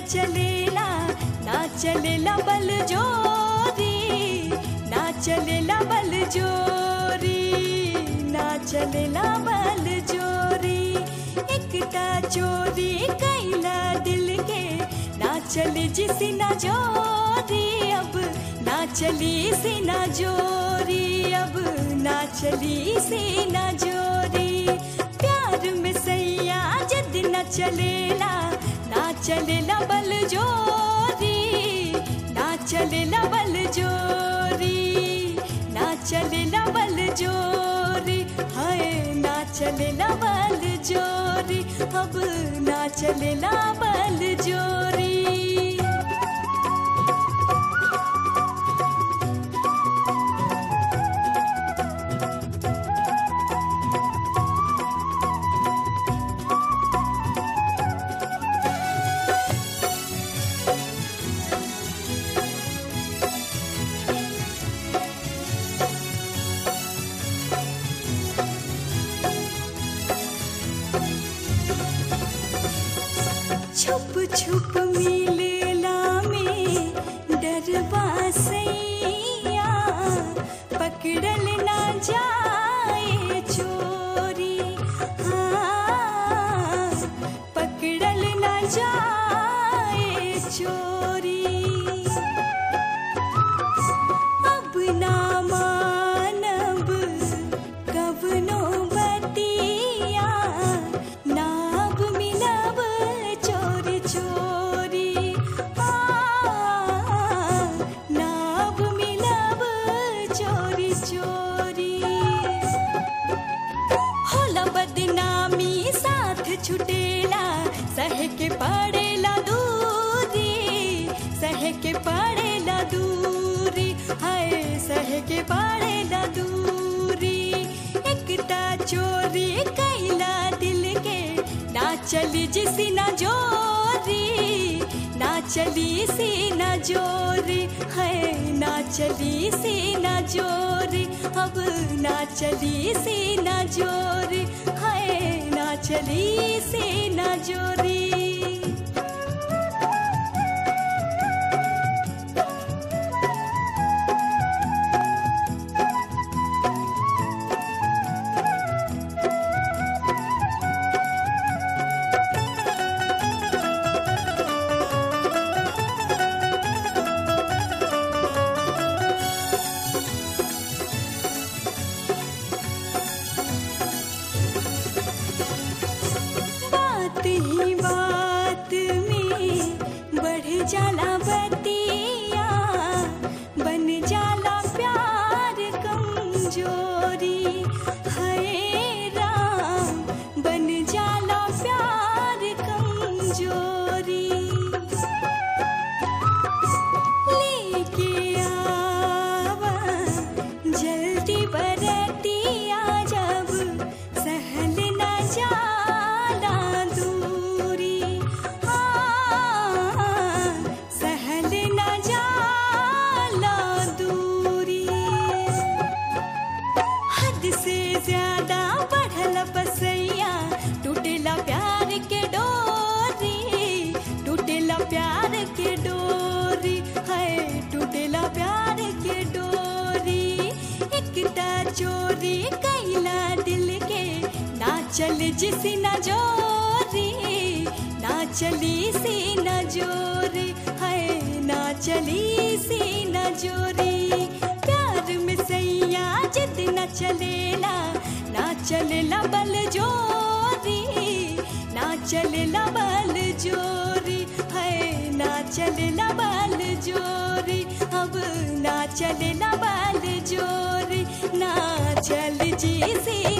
चलेला ना चलेला बल जोरी ना चलेला बल जोरी ना चलेला बल जोरी एकता चोरी कैला दिल के ना चले जिसी ना जोरी अब ना चली सी ना जोरी अब ना चली सी ना जोरी प्यार में सैया जद न चलेला ना चलेला बल जोरी ना चलेला बल जोरी ना चलेला बल जोरी हाय ना चलेला बल जोरी अब ना चलेला बल जोरी छुप छुप मिलला में डरवा सैया पकड़ल ना जाए चोरी हाँ पकड़ल ना जाए चोरी अब ना मानब कवनो बतिया नाब मिलब चोरी चोरी आ, नाब मिलब चोरी चोरी होला बदनामी साथ छुटेला सह के पड़ेला दूरी सह के पड़ेला दूरी हाय सह के पड़ेला दूरी एकता चोरी कैला दिल के ना चली जिसी ना जोरी ना चली सी ना जोरी है ना चली सी ना जोरी अब ना चली सी ना जोरी है ना चली सी ना जोरी बात ही बात में बढ़ जाला बतिया बन जाला प्यार कमजोरी है राम बन जाला प्यार कमजोरी लेके आवा जल्दी बरतिया जब सहल न जाला दूरी हाँ सहल न जाला दूरी हद से ज्यादा बढ़ल बसैया टूटेला प्यार के डोरी टूटेला प्यार के डोरी है टूटेला प्यार के डोरी एकता चोरी कैला दिल के ना चल जिसी ना जोरी ना चली सी ना जोरी है ना चली सी ना जोरी प्यार में सैया जिद न चलेला ना चलेला बल जोरी ना चलेला बल जोरी है ना चलेला बल जोरी अब ना चलेला बल जोरी ना चल जी सी